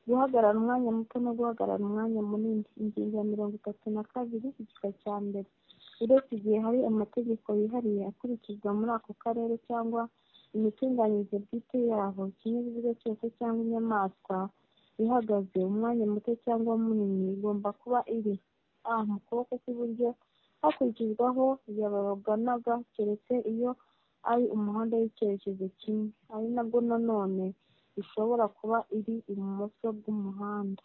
guhagarara umwanya muto no guhagarara umwanya munini ingingo ya mirongo itatu na kabiri igika cya mbere uretse igihe hari amategeko yihariye akurikizwa muri ako karere cyangwa imitunganyirize bwite yaho ikinyabiziga cyose cyangwa inyamaswa ihagaze umwanya muto cyangwa munini igomba kuba iri a mu kuboko kw'iburyo hakurikijwe aho yabaganaga keretse iyo ari umuhanda w'icyerekezo kimwe ari nabwo nanone ishobora kuba iri ibumoso bw'umuhanda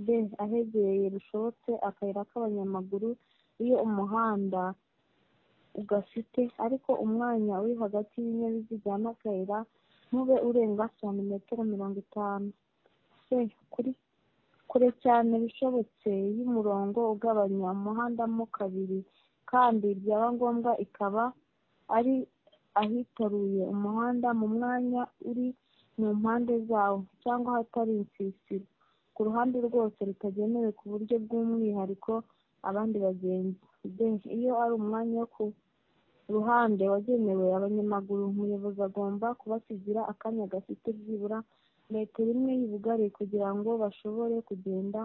b ahegereye bishobotse akayira k'abanyamaguru iyo umuhanda ugafite ariko umwanya uri hagati y'ibinyabiziga n'akayira ntube urenga santimetero mirongo itanu c kure cyane bishobotse y'umurongo ugabanya umuhanda mo kabiri kandi byaba ngombwa ikaba ari ahitaruye umuhanda mu mwanya uri mu mpande zawo cyangwa ahatari insisiro ku ruhande rwose rutagenewe ku buryo bw'umwihariko abandi bagenzi d iyo ari umwanya wo ku ruhande wagenewe abanyamaguru umuyobozi agomba kubasigira akanya gafite byibura metero imwe y'ubugari kugira ngo bashobore kugenda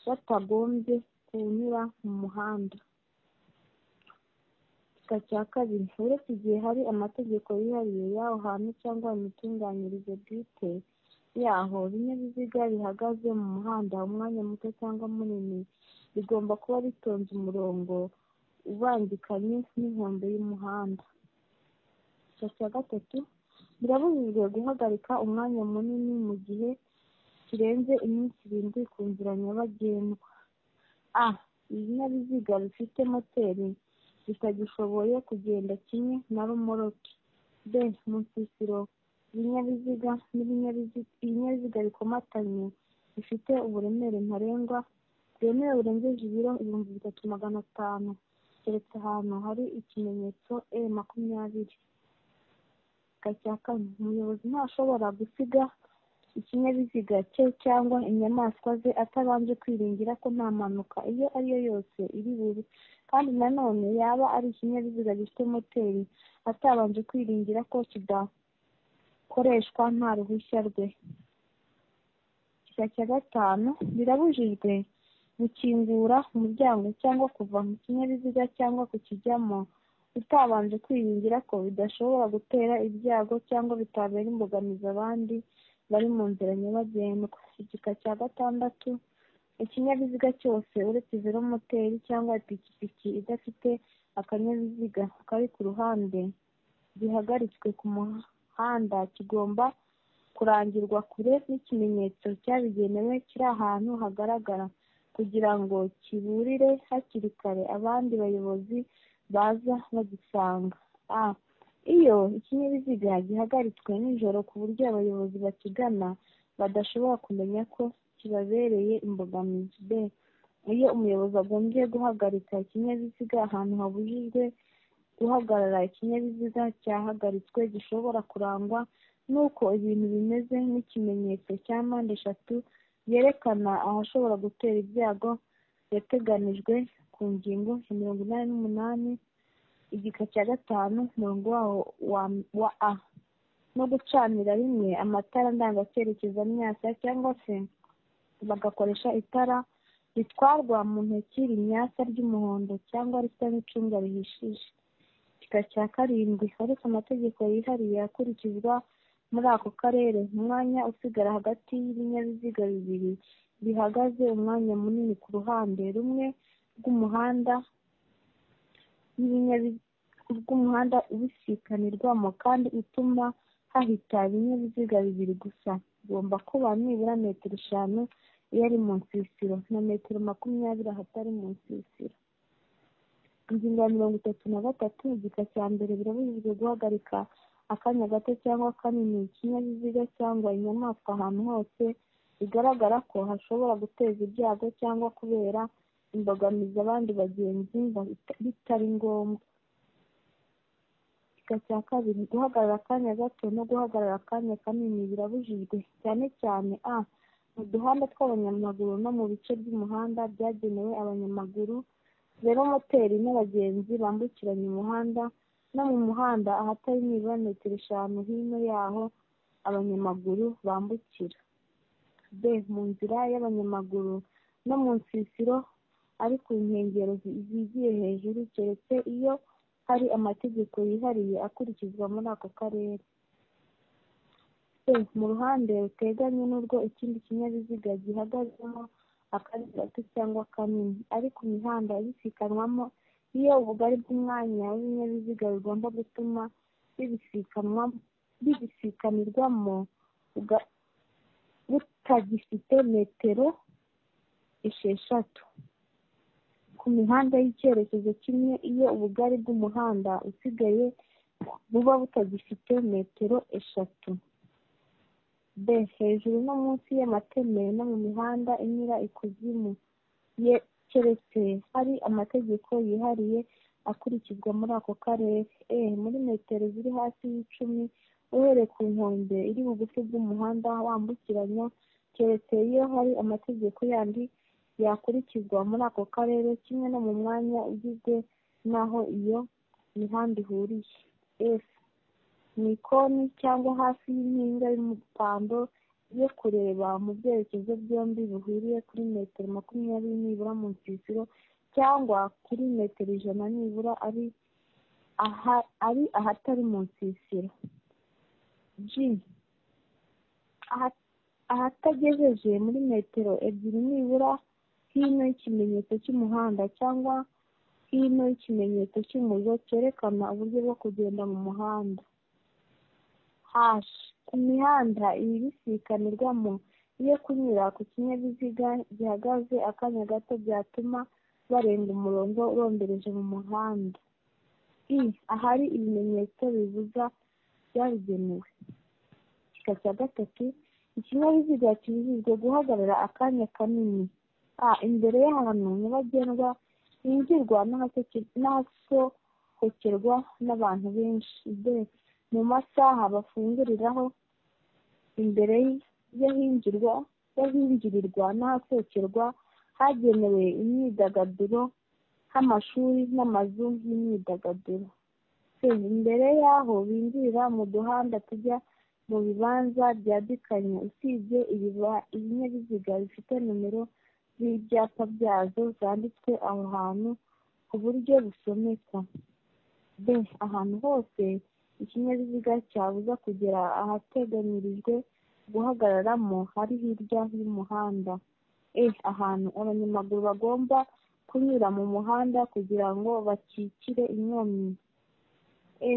batagombye kunyura mu muhanda igika cya kabiri uretse igihe hari amategeko yihariye y'aho hantu cyangwa imitunganyirize bwite yaho ibinyabiziga bihagaze mu muhanda umwanya muto cyangwa munini bigomba kuba bitonze umurongo ubangikanye n'inkombe y'umuhanda igika cya gatatu birabujijwe guhagarika umwanya munini mu gihe kirenze iminsi irindwi ku nzira nyabagendwa a ibinyabiziga bifite moteri bitagishoboye kugenda kimwe na rumoroki b mu nsisiro ibinyabiziga ibinyabiziga bikomatanye bifite uburemere ntarengwa bwemewe burengeje ibiro ibihumbi bitatu magana atanu keretse ahantu hari ikimenyetso e makumyabiri igika cya kane umuyobozi ntashobora gusiga ikinyabiziga cye cyangwa inyamaswa ze atabanje kwiringira ko nta mpanuka iyo ari yo yose iri bube kandi nanone yaba ari ikinyabiziga gifite moteri atabanje kwiringira ko kidakoreshwa nta ruhushya rwe igika cya gatanu birabujijwe gukingura umuryango cyangwa kuva mu kinyabiziga cyangwa kukijyamo utabanje kwiringira ko bidashobora gutera ibyago cyangwa bitabera imbogamizi abandi bari mu nzira nyabagendwa igika cya gatandatu ikinyabiziga cyose uretse velomoteri cyangwa ipikipiki idafite akanyabiziga kari ku ruhande gihagaritswe ku muhanda kigomba kurangirwa kure n'ikimenyetso cyabigenewe kiri ahantu hagaragara kugira ngo kiburire hakiri kare abandi bayobozi baza bagisanga a iyo ikinyabiziga gihagaritswe nijoro ku buryo abayobozi bakigana badashobora kumenya ko kibabereye imbogamizi b iyo umuyobozi agombye guhagarika ikinyabiziga ahantu habujijwe guhagarara ikinyabiziga cyahagaritswe gishobora kurangwa n'uko ibintu bimeze n'ikimenyetso cya mpande eshatu yerekana ahashobora gutera ibyago yateganijwe ku ngingo ya mirongo inani n'umunani igika cya gatanu umurongo waho wa a no gucanira rimwe amatara ndangacyerekezo amyasa cyangwa se bagakoresha itara ritwarwa mu ntoki rimyasa ry'umuhondo cyangwa risa n'icunga rihishije igika cya karindwi uretse amategeko yihariye akurikizwa muri ako karere umwanya usigara hagati y'ibinyabiziga bibiri bihagaze umwanya munini ku ruhande rumwe rw'umuhanda rw'umuhanda ubisikanirwamo kandi utuma hahita ibinyabiziga bibiri gusa igomba kuba nibura metero eshanu iyo ari mu nsisiro na metero makumyabiri ahatari mu nsisiro ingingo ya mirongo itatu na gatatu igika cya mbere birabujijwe guhagarika akanya gato cyangwa kanini ikinyabiziga cyangwa inyamaswa ahantu hose bigaragara ko hashobora guteza ibyago cyangwa kubera imbogamizi abandi bagenzi bitari ngombwa igika cya kabiri guhagarara akanya gato no guhagarara akanya kanini birabujijwe cyane cyane a mu duhanda tw'abanyamaguru no mu bice by'umuhanda byagenewe abanyamaguru velomoteri n'abagenzi bambukiranya umuhanda no mu muhanda ahatari nibura metero eshanu hino y'aho abanyamaguru bambukira b mu nzira y'abanyamaguru no mu nsisiro ari ku nkengero zigiye hejuru keretse iyo hari amategeko yihariye akurikizwa muri ako karere c mu ruhande ruteganye n'urwo ikindi kinyabiziga gihagazemo akari gato cyangwa kanini ari ku mihanda ibisikanwamo iyo ubugari bw'umwanya w'ibinyabiziga bigomba gutuma bibisikanwa bibisikanirwamo butagifite metero esheshatu ku mihanda y'icyerekezo kimwe iyo ubugari bw'umuhanda usigaye buba butagifite metero eshatu b hejuru no munsi y'amateme no mu mihanda inyura ikuzimu ye keretse hari amategeko yihariye akurikizwa muri ako karere e muri metero ziri hasi y'icumi uhereye ku nkombe iri bugufi bw'umuhanda wambukiranya keretse iyo hari amategeko yandi yakurikizwa muri ako karere kimwe no mu mwanya ugizwe n'aho iyo mihanda ihuriye f mu ikoni cyangwa hafi y'impinga y'umupando yo kureba mu byerekezo byombi bihuriye kuri metero makumyabiri nibura mu nsisiro cyangwa kuri metero ijana nibura ari aha ari ahatari mu nsisiro g ahatagejeje muri metero ebyiri nibura hino y'ikimenyetso cy'umuhanda cyangwa hino y'ikimenyetso cy'umuriro cyerekana uburyo bwo kugenda mu muhanda hash ku mihanda ibisikanirwamo iyo kunyura ku kinyabiziga gihagaze akanya gato byatuma barenga umurongo urombereje mu muhanda i ahari ibimenyetso bibuza byabigenewe igika cya gatatu ikinyabiziga kibujijwe guhagarara akanya kanini a imbere y'ahantu nyabagendwa hinjirwa n'ahasohokerwa n'abantu benshi b mu masaha bafunguriraho imbere y'ahinjirwa y'ahinjirirwa n'ahasohokerwa hagenewe imyidagaduro nk'amashuri n'amazu y'imyidagaduro imbere y'aho binjirira mu duhanda tujya mu bibanza byadikanye usibye ibinyabiziga bifite nomero z'ibyapa byazo zanditswe aho hantu ku buryo busomeka b ahantu hose ikinyabiziga cyabuza kugera ahateganyirijwe guhagararamo hari hirya y'umuhanda e ahantu abanyamaguru bagomba kunyura mu muhanda kugira ngo bakikire inkomyi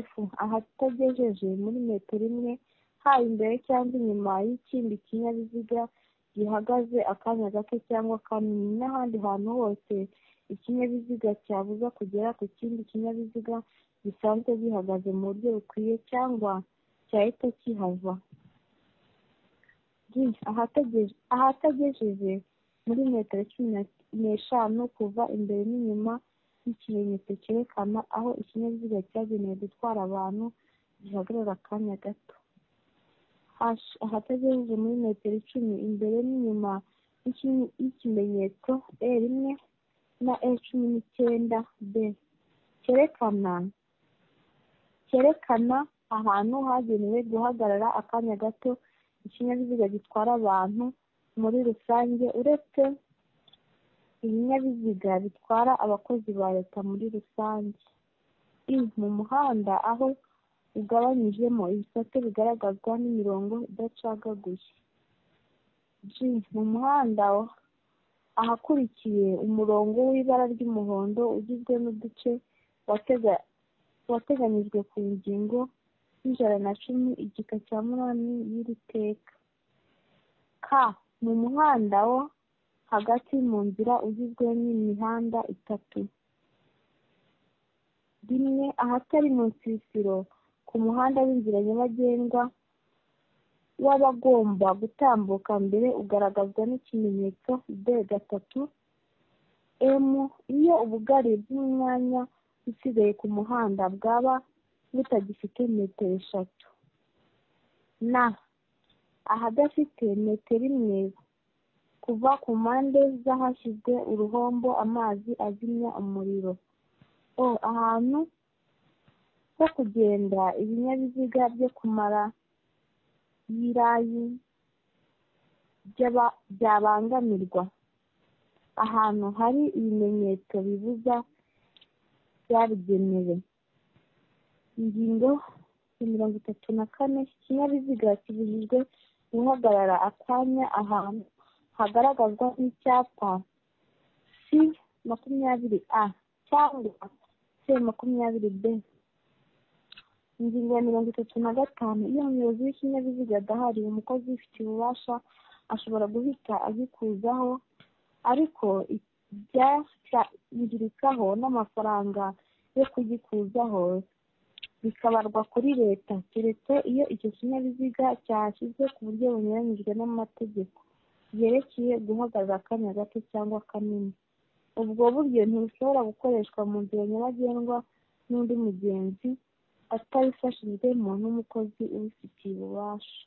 f ahatagejeje muri metero imwe haba imbere cyangwa inyuma y'ikindi kinyabiziga gihagaze akanya gato cyangwa kanini n'ahandi hantu hose ikinyabiziga cyabuza kugera ku kindi kinyabiziga gisanzwe gihagaze mu buryo bukwiye cyangwa cyahita kihava ahatagejeje muri metero cumi n'eshanu kuva imbere n'inyuma y'ikimenyetso cyerekana aho ikinyabiziga cyagenewe gutwara abantu gihagarara akanya gato ahatagejeje muri metero icumi imbere n'inyuma y'ikimenyetso e rimwe na e cumi n'icyenda b cyerekana cyerekana ahantu hagenewe guhagarara akanya gato ikinyabiziga gitwara abantu muri rusange uretse ibinyabiziga bitwara abakozi ba leta muri rusange i mu muhanda aho ugabanyijemo ibisate bigaragazwa n'imirongo idacagaguye g mu muhanda ahakurikiye umurongo w'ibara ry'umuhondo ugizwe n'uduce wateganyijwe ku ngingo y'ijana na cumi igika cya munani y'iri teka k mu muhanda wo hagati mu nzira ugizwe n'imihanda itatu rimwe ahatari mu nsisiro ku muhanda w'inzira nyabagendwa w'abagomba gutambuka mbere ugaragazwa n'ikimenyetso b gatatu m iyo ubugari bw'umwanya usigaye ku muhanda bwaba butagifite metero eshatu n ahadafite metero imwe kuva ku mpande z'ahashyizwe uruhombo amazi azimya umuriro o ahantu ho kugenda ibinyabiziga byo kumara y'irayi by'aba- byabangamirwa ahantu hari ibimenyetso bibuza byabigenewe ingingo ya mirongo itatu na kane ikinyabiziga kibujijwe guhagarara akanya ahantu hagaragazwa n'icyapa c makumyabiri a cyangwa c makumyabiri b ingingo ya mirongo itatu na gatanu iyo umuyobozi w'ikinyabiziga adahari umukozi ubifitiye ububasha ashobora guhita agikuzaho ariko ibyakangirikaho n'amafaranga yo kugikuzaho bikabarwa kuri leta keretse iyo icyo kinyabiziga cyashyizwe ku buryo bunyuranyijwe n'amategeko yerekeye guhagarara akanya gato cyangwa kanini ubwo buryo ntibushobora gukoreshwa mu nzira nyabagendwa n'undi mugenzi atabifashijwemo n'umukozi ubifitiye ububasha